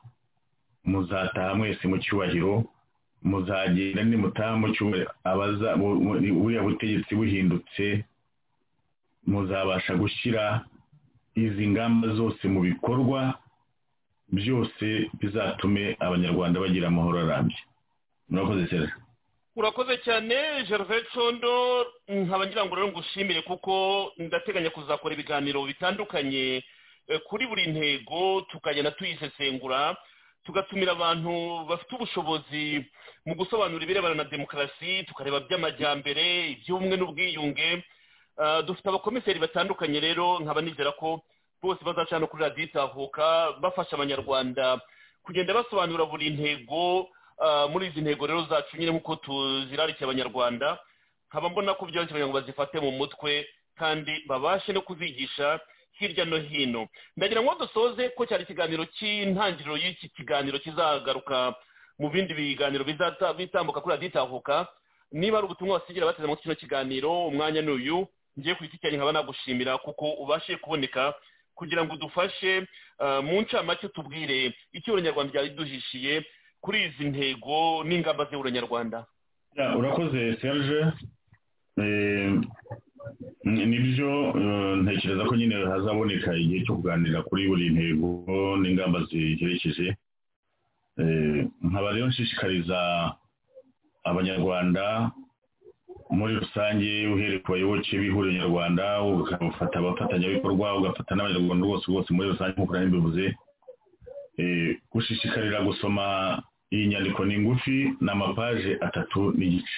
muzataha mwese mu cyubahiro muzagenda nimutaha mu cyubahiro abaza bu- bu- buriya butegetsi buhindutse muzabasha gushyira izi ngamba zose mu bikorwa byose bizatume abanyarwanda bagira amahoro arambye murakoze cyane urakoze cyane gervais condo nkaba ngira ngo rero ngushimire kuko ndateganya kuzakora ibiganiro bitandukanye eh, kuri buri ntego tukagenda tuyisesengura tugatumira abantu bafite ubushobozi mu gusobanura ibirebana na demokarasi tukareba by'amajyambere iby'ubumwe n'ubwiyunge Ah, dufite abakomiseri batandukanye rero nkaba nizera ko bose bazaca hano kuri radiyo itahuka bafasha abanyarwanda kugenda basobanura buri ntego ah, muri izi ntego rero zacu nyine nk'uko tuzirarikiye abanyarwanda nkaba mbona ko byoroshye kugira ngo bazifate mu mutwe kandi babashe no kuzigisha hirya no hino ndagira ngo dusoze ko cyari ikiganiro cy'intangiriro y'iki kiganiro kizagaruka mu bindi biganiro bizata- bitambuka kuri radiyo itahuka niba ari ubutumwa basigira bateze amatwi kino kiganiro umwanya ni uyu ngiye ku giti cyanjye nkaba nagushimira kuko ubashe kuboneka kugira ngo udufashe ah, mu ncamake utubwire icyo uranyarwanda ryari riduhishiye kuri izi ntego n'ingamba z'uranyarwanda Ya, urakoze serge Eh, ni- nibyo eh, ntekereza ko nyine hazaboneka igihe cyo kuganira kuri buri ntego n'ingamba ziherekeje Eh, nkaba rero nshishikariza abanyarwanda muri rusange uhereye ku bayoboke b'ihuriro nyarwanda ugafata abafatanyabikorwa ugafata n'abanyarwanda bose bose muri rusange nk'uko nari mbivuze Eh, gushishikarira gusoma iyi nyandiko ni ngufi ni amapaje atatu n'igice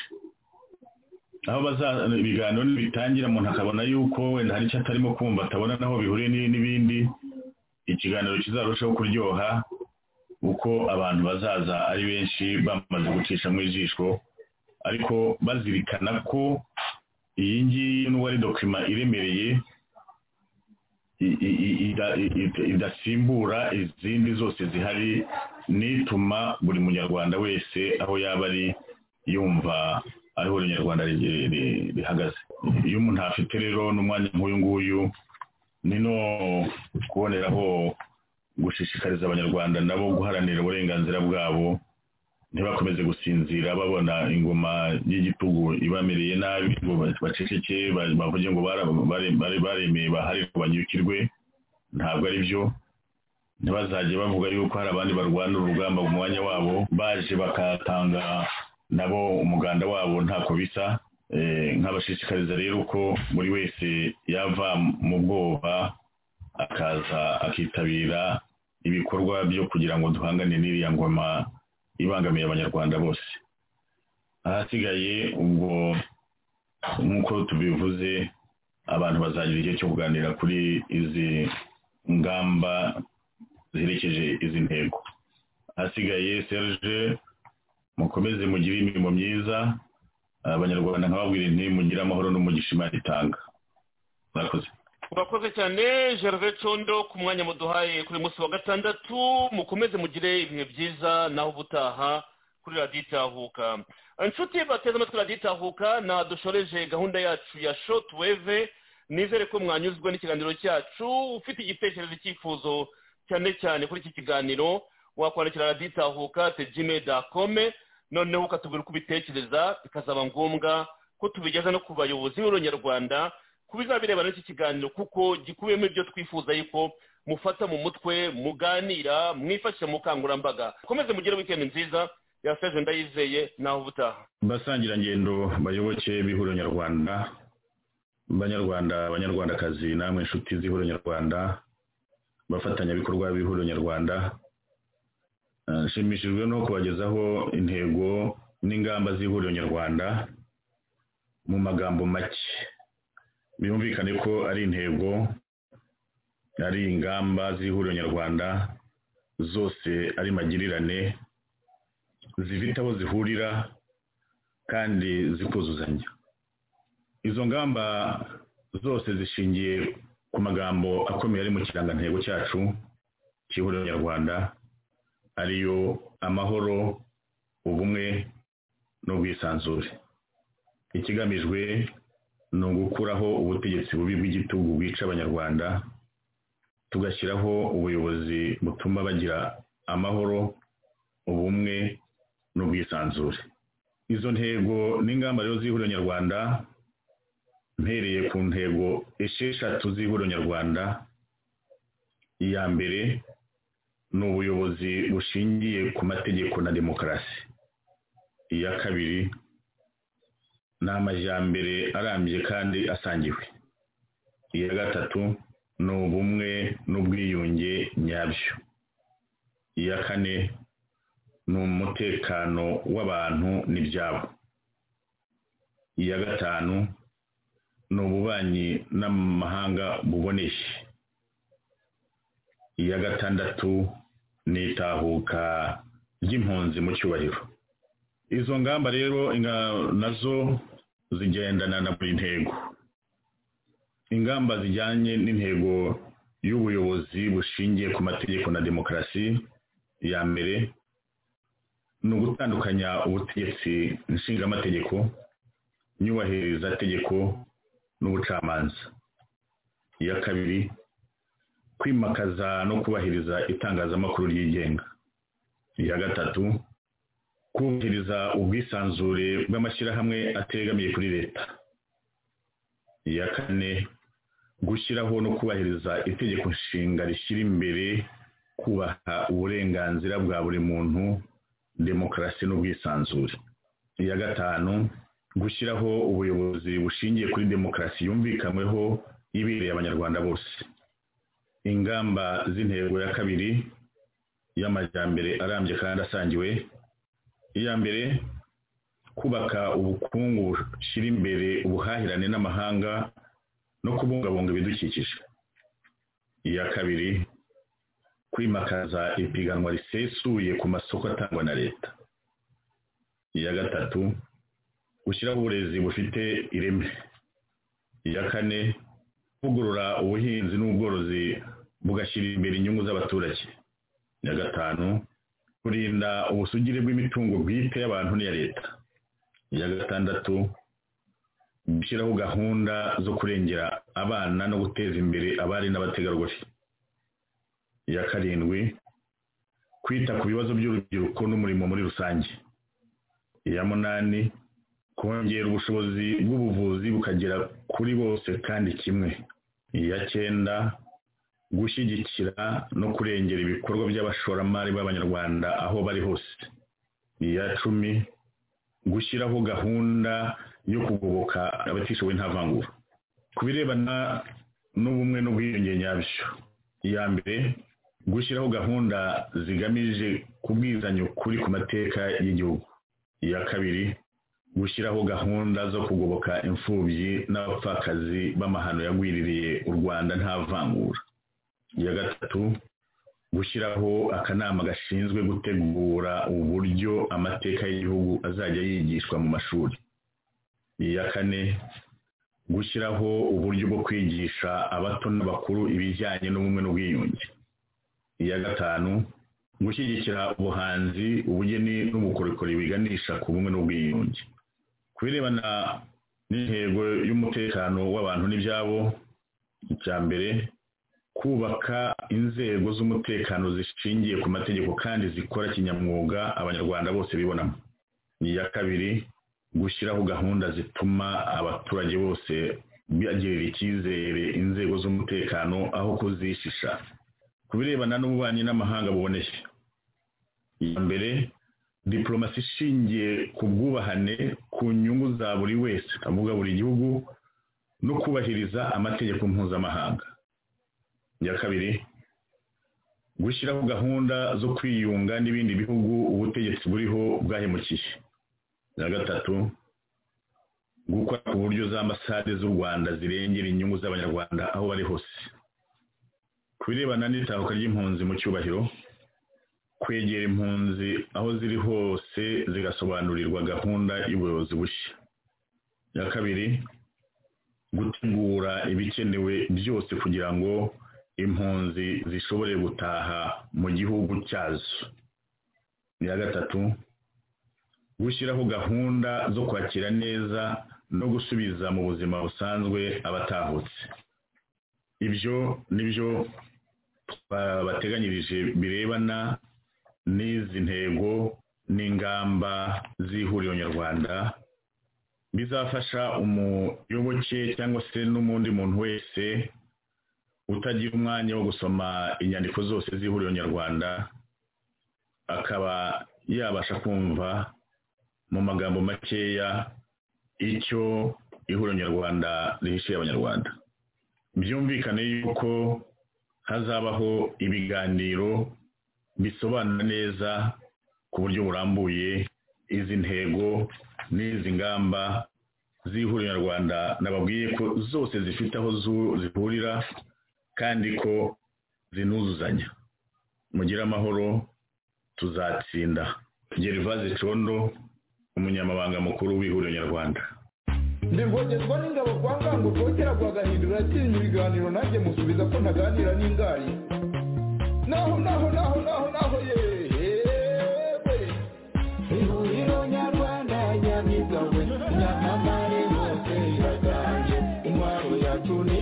aho baza ibiganiro nibitangira umuntu akabona yuko wenda hari icyo atarimo kumva atabona naho bihuriye ni- n'ibindi ikiganiro kizarushaho kuryoha uko abantu bazaza ari benshi bamaze gucisha mu ijisho ariko bazirikana ko iyi ngiyi n'ubu ari dokima iremereye i- i- i- ida- i- i- idasimbura izindi zose zihari n'ituma buri munyarwanda wese aho yaba ari yumva ariho rinyarwanda ri- ri- rihagaze iyo umuntu afite rero n'umwanya nk'uyu nguyu ni no kuboneraho gushishikariza abanyarwanda nabo guharanira uburenganzira bwabo ntibakomeze gusinzira babona ingoma y'igitugu ibamereye nabi ngo baceceke ba- bavuge ngo bara- bare- bare- baremeye bahari ngo banyukirwe ntabwo ari byo ntibazajye bavuga yuko hari abandi barwana urugamba mu mwanya wabo baje bakatanga nabo umuganda wabo ntako bisa Eh, nkabashishikariza rero ko buri wese yava mu bwoba akaza akitabira ibikorwa byo kugira ngo duhangane n'iriya ngoma ibangamiye abanyarwanda bose ahasigaye ubwo nk'uko tubivuze abantu bazagira igihe cyo kuganira kuri izi ngamba ziherekeje izi ntego ahasigaye serge mukomeze mugire imirimo myiza abanyarwanda nkababwira nti mugire amahoro n'umugisha imana itanga murakoze urakoze cyane gervais condo ku mwanya muduhaye kuri uyu munsi wa gatandatu mukomeze mugire ibihe byiza naho ubutaha kuri radiyo itahuka inshuti bateze amatwi radiyo itahuka ntaha dushoreje gahunda yacu ya shoti weve nizere ko mwanyuzwe n'ikiganiro cyacu ufite igitekerezo icyifuzo cyane cyane kuri iki kiganiro wakwandikira radiyo itahuka tejime dakome noneho ukatubwira uko ubitekereza bikazaba ngombwa ko tubigeza no ku bayobozi b'uronyarwanda ku birebana n'iki kiganiro kuko gikubiyemo ibyo twifuza yuko mufata mu mutwe muganira mwifashisha mu bukangurambaga mukomeze mugire wikendi nziza yaseje ndayizeye naho ubutaha basangirangendo bayoboke b'ihuriro nyarwanda banyarwanda abanyarwandakazi namwe inshuti z'ihuriro nyarwanda bafatanyabikorwa b'ihuriro nyarwanda Eh, nshimishijwe no kubagezaho intego n'ingamba z'ihuriro nyarwanda mu magambo make byumvikane ko ari intego ari ingamba z'ihuriro nyarwanda zose ari magirirane zifite aho zihurira kandi zikuzuzanya izo ngamba zose zishingiye ku magambo akomeye ari mu kirangantego cyacu cy'ihuriro nyarwanda ariyo amahoro ubumwe n'ubwisanzure ikigamijwe ni ugukuraho ubutegetsi bubi bw'igitugu bwica abanyarwanda tugashyiraho ubuyobozi butuma bagira amahoro ubumwe n'ubwisanzure izo ntego n'ingamba rero z'ihuriro nyarwanda mpereye ku ntego esheshatu z'ihuriro nyarwanda iya mbere ni ubuyobozi bushingiye ku mategeko na demokarasi iya kabiri ni amajyambere arambye kandi asangiwe iya gatatu ni ubumwe n'ubwiyunge nyabyo iya kane ni umutekano w'abantu n'ibyabo iya gatanu ni ububanyi n'amahanga buboneye iya gatandatu ni itahuka ry'impunzi mu cyubahiro izo ngamba rero inga- nazo zigendana na buri ntego ingamba zijyanye n'intego y'ubuyobozi bushingiye ku mategeko na demokarasi ya mbere ni ugutandukanya ubutegetsi nshingamategeko nyubahiriza tegeko n'ubucamanza iya kabiri kwimakaza no kubahiriza itangazamakuru ryigenga iya gatatu kubahiriza ubwisanzure bw'amashyirahamwe ategamiye kuri leta iya kane gushyiraho no kubahiriza itegeko nshinga rishyira imbere kubaha uburenganzira bwa buri muntu demokarasi n'ubwisanzure iya gatanu gushyiraho ubuyobozi bushingiye kuri demokarasi yumvikanweho ibereye abanyarwanda bose ingamba z'intego ya kabiri y'amajyambere arambye kandi asangiwe iya mbere kubaka ubukungu bushyira imbere ubuhahirane n'amahanga no kubungabunga ibidukikije iya kabiri kwimakaza ipiganwa risesuye ku masoko atangwa na leta iya gatatu gushyiraho uburezi bufite ireme iya kane kuvugurura ubuhinzi n'ubworozi bugashyira imbere inyungu z'abaturage iya gatanu kurinda ubusugire bw'imitungo bwite y'abantu n'iya leta iya gatandatu gushyiraho gahunda zo kurengera abana no guteza imbere abari n'abategarugori iya karindwi kwita ku bibazo by'urubyiruko n'umurimo muri rusange iya munani kongera ubushobozi bw'ubuvuzi bukagera kuri bose kandi kimwe iya cyenda gushyigikira no kurengera ibikorwa by'abashoramari b'abanyarwanda aho bari hose iya cumi gushyiraho gahunda yo kugoboka abatishoboye nta vangura ku birebana n'ubumwe n'ubwiyunge nyabyo iya mbere gushyiraho gahunda zigamije kubwizanya ukuri ku mateka y'igihugu iya kabiri gushyiraho gahunda zo kugoboka imfubyi n'abapfakazi b'amahano yagwiririye u rwanda nta vangura iya gatatu gushyiraho akanama gashinzwe gutegura uburyo amateka y'igihugu azajya yigishwa mu mashuri iya kane gushyiraho uburyo bwo kwigisha abato n'abakuru ibijyanye n'ubumwe n'ubwiyunge iya gatanu gushyigikira ubuhanzi ubugeni n'ubukorikori biganisha ku bumwe n'ubwiyunge ku birebana n'intego y'umutekano w'abantu n'ibyabo icya mbere kubaka inzego z'umutekano zishingiye ku mategeko kandi zikora kinyamwuga abanyarwanda bose bibonamo iya kabiri gushyiraho gahunda zituma abaturage bose bagirira icyizere inzego z'umutekano aho kuzishisha ku birebana n'ububanyi n'amahanga buboneye iya mbere diporomasi ishingiye ku bwubahane ku nyungu za buri wese avuga buri gihugu no kubahiriza amategeko mpuzamahanga iya kabiri gushyiraho gahunda zo kwiyunga n'ibindi bihugu ubutegetsi buriho bwahemukiye iya gatatu gukora ku buryo za ambasade z'u rwanda zirengera inyungu z'abanyarwanda aho bari hose ku birebana n'itahuka ry'impunzi mu cyubahiro kwegera impunzi aho ziri hose zigasobanurirwa gahunda y'ubuyobozi bushya iya kabiri gutegura ibikenewe byose kugira ngo impunzi zishobore gutaha mu gihugu cyazo iya gatatu gushyiraho gahunda zo kwakira neza no gusubiza mu buzima busanzwe abatahutse ibyo nibyo bateganyirije birebana n'izi ntego n'ingamba z'ihuriro nyarwanda bizafasha umuyoboke cyangwa se n'umundi muntu wese utagira umwanya wo gusoma inyandiko zose z'ihuriro nyarwanda akaba yabasha kumva mu magambo makeya icyo ihuriro nyarwanda rihishiye abanyarwanda byumvikane yuko hazabaho ibiganiro bisobanura neza ku buryo burambuye izi ntego n'izi ngamba z'ihuriro nyarwanda nababwiye ko zose zifite aho zihurira kandi ko zinuzuzanya mugire amahoro tuzatsinda gerivaze condo umunyamabanga mukuru w'ihuriro nyarwanda ndivogezwa n'ingabo kwa ngango rwogera rwagahindura atinya ibiganiro nanjye musubiza ko ntaganira n'ingari naho naho naho naho naho yewe ihuriro nyarwanda nyamwiza we nyamamare hose iraganje intwaro yacu ni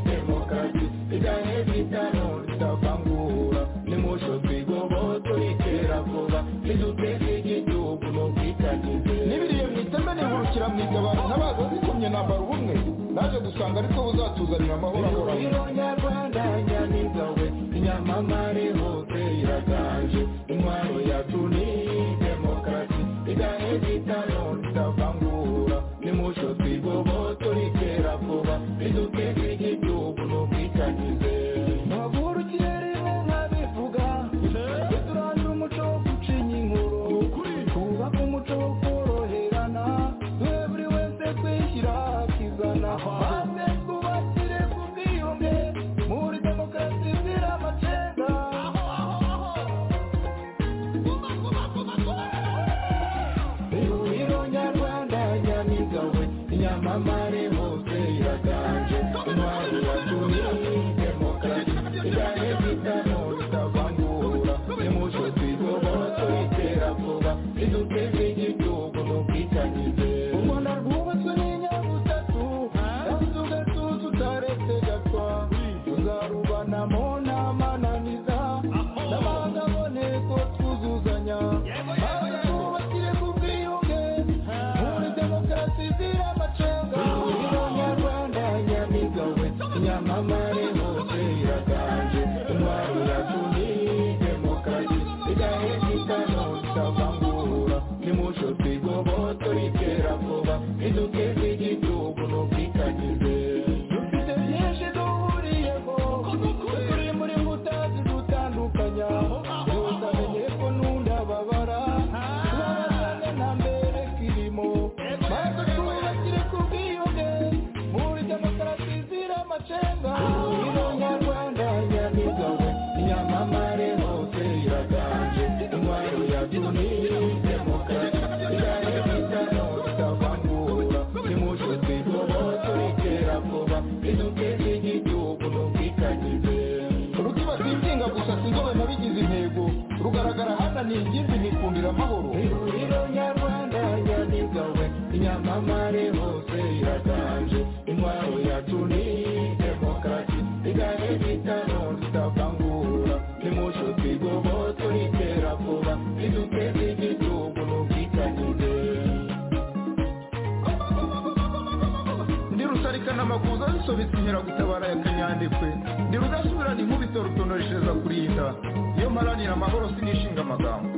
demokarasi ijyanye n'itanu ritavangura nimusho twigobo turikera vuba niduteze igihugu n'ubwitangize n'ibiriye mu iteme nihurukira mu igabano n'abaza zikomye nambara ubumwe naje gusanga ariko buzatuzanira amahoro ahoraho ihuriro nyarwanda nyamwiza we nyamamare hose iraganje intwaro yacu ni demokarasi ijyanye n'itanu ritavangura nimusho twigobo turikera vuba niduteze igihugu n'ubwitangize Muri demokarasi zira amacenga biduteze igihugu n'ubwitangize rukiba rwigenga gusa sinzobe nabigize intego rugaragara hananiye ingimbi nikundira amahoro ihuriro nyarwanda ryanigawe inyamamare hose iraganje intwaro yacu ni demokarasi igahe bitano tutavangura nimuco twigoboto ritera vuba riduteze igihugu n'ubwitangize ndi rusarika n'amakuza zisobetse inkeragutabara ya kanyandekwe ndi rudasubirana inkubito rutonoreshereza kurinda iyo mparanira amahoro sinishinga amagambo